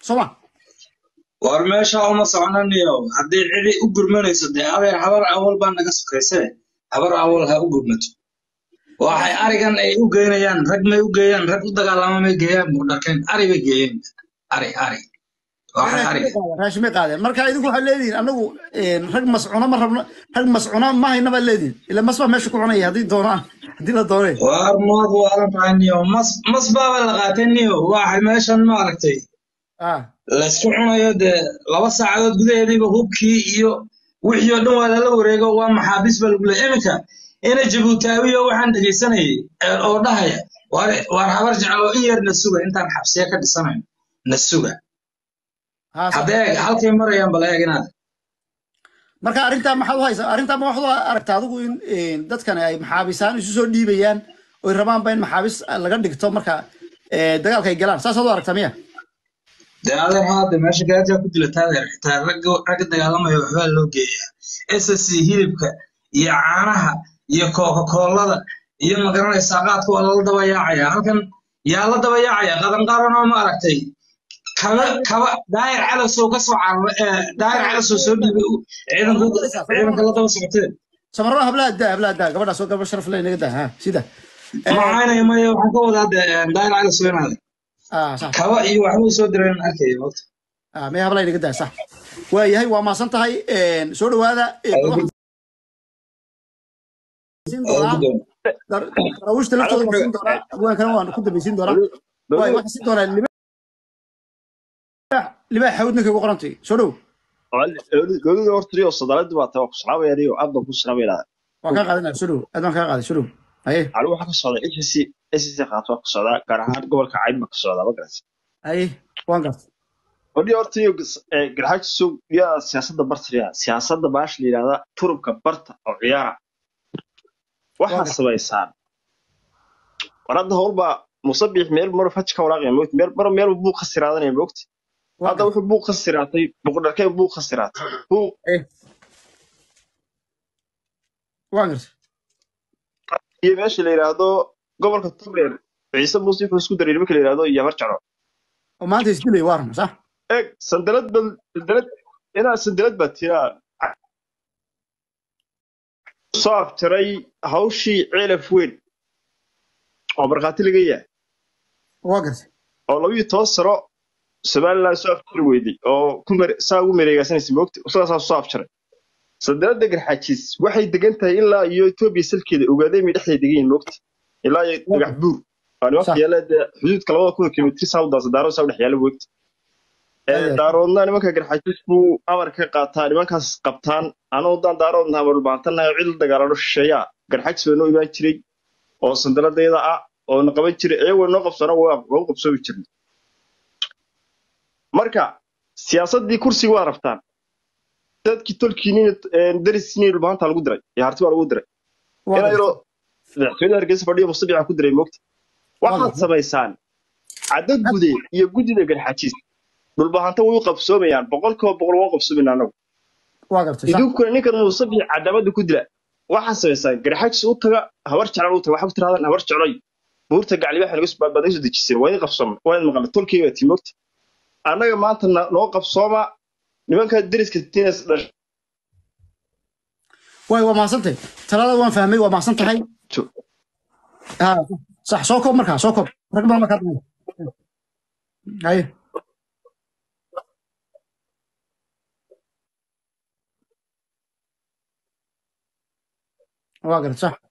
soo ma war meesha uma soconaniyo haddii cidi u gurmanayso dee adeer habar awal baa naga sokayse habar awal ha u gurmato waxay arigan ay u geynayaan rag may u geeyaan rag u dagaalama may geeyaan buudharkeen ari bay geeyeen ari ari waxay ari raashimay qaadeen marka idinku waxaad leedihiin anagu rag mascuuna ma rabno rag mascuuna ma hayna baad leedihiin ila mas baa meesha ku cunaya haddii doonaan haddii la doonay war mood waalan tahay niyo mas mas baaba la qaatay niyo waxay meeshan maaragtay ah laysku cunayo dee laba saacadood gudaheediiba hubkii iyo wixii oo dhan waa lala wareego waa maxaabiis baa lagu leeya iminka ina jabuutaawiyo waxaan dhegaysanayay ee oo dhahaya war war habar jeclo in yar na suga intaan xabsiya ka dhisanayn na suga haa sax. haddee halkay marayaan bala eeg inaad marka arrintaa maxaad u haysaa arrintaa ma waxaad u aragtaa adigu in een, dadkan ay maxaabisaan isu soo dhiibayaan oy rabaanba in maxaabis laga dhigto marka ee, dagaalka ay galaan saasaad u aragtaa miya dee adeer haade meesha gaajaa ku dila taadeer xitaa ragga ragga dagaalamaya waxbaa loo geeyaa ssc hilibka iyo caanaha iyo kookakoolada iyo magaranaysaa qaadka waa lala daba yaacaya halkan yaa la daba yaacaya qadanqaran oo ma aragtay kaba kaba daayir calasoo ka soo carara ee daayir calasoo soo dhiibay u- ciidanku ciidanka la daba socoteen samarada hablaha daa hablaha daa gabadhaas oo gabadh sharaf leh inaga daa ha sida macaynaya maya waxaan ka wadaa dee daayir calasoo inaada ah sax kaba iyo waxbuu soo direen arkaya waqti ah maya hablaha inaga daa sax waa yahay waa maasan tahay een, soo dhawaada een, waxaan siin doonaa dar- daraawiishta laftooda waan siin doonaa abwaankana waan ku dambaysiin doonaa waay waxaan siin doonaa libaax libaax xawd ninka ugu qorantay soo dhow gogada hortariyo sadaalada baa taa ku salaamayaaniyo aad baan ku salaamayna waan kaa qaadanaya soo dhow aad baan kaa qaaday soo dhow haye anigu waxaa ka socda SSC SSC qaato waa ka socdaa gaar ahaan gobolka cayn baa ka socdaa ma garas haye waan gartay odhi hortariyo garxaajiso yaa siyaasadda bartariya siyaasadda baash la yidhahda turubka barta oo ciyaara waxaad samaysaan war hadda howlbaa musabix meel mar faj ka waraaqaya moogti meel mar meel buu khasiraadanaya moogti waan hadda wuxuu buu khasiraatay boqodharkeen buu khasiraatay buu gartay waan gartay iyo meesha la yidhaahdo gobolka togdheer ciise muuse wuxuu isku daray nimanka la yidhaahdo yamar jaro oo maanta isdilay waa run sax eeg sandalad bal sandalad inaa sandalad baa tiraa soo aftiray hawshii ceelaf weyn oo markhaati laga yahay waa gartay oo labiyo toban sano somaliland soo aftiri weyday oo ku mere- saa ugu mareegaasanaysa moogta isagaasaa soo afjaray sandalada garxaajiis waxay degan tahay ilaa iyo etoobiya salkeeda ogaadeen bay dhexdeeda degan yihiin moogta ilaa iyo dhagax buur waa nimanka Sax. yaala dee xuduudka labada kun oo kilomitr saa u daasa daaro saa u dhex yaala moogta Aye. daaroodna nimanka garxaajiis buu amar ka qaataa nimankaas qabtaan anuu daan daaroodna amar baantanahay cid la dagaalano shisheeyaa garxajiis baa noo imaan jiray oo sandaladayada ah oo na qaban jiray iyagoo noo qabsana waa waa u qabsoomi jirnay marka siyaasaddii kursiga waa rabtaan dadkii tolkiiniin dariskiiniin maanta lagu diray iyo harti baa lagu diray waa inaa gartay yaroo madaxtooyada hargeysa fadhiya mustabica ku diray moogta waxaad gartay. samaysaan caddo gude iyo guddida garxaajiis dhulbahanta way u qabsoomayaan boqolkiiba boqol waa u qabsoomayna anagu waa gartay sax idinkuna ninkan musabic cadaamadda ku dila waxaad samaysaan garxaajis u taga habar jeclan u taga waxaa ku tirahdaan habar jecloy buurta gaclibaxa naga baad naga soo dejiseen waa idin qabsooma waa idin maqla tolkeyga tii moogta annaga maanta na- noo qabsooma nimanka deriska tinas dhash waay waa mahadsantahay talada waan fahmay waa mahadsan tahay ha sax soo koob markaa soo koob rag badan baa kaa dambeeya haye waa gartay sax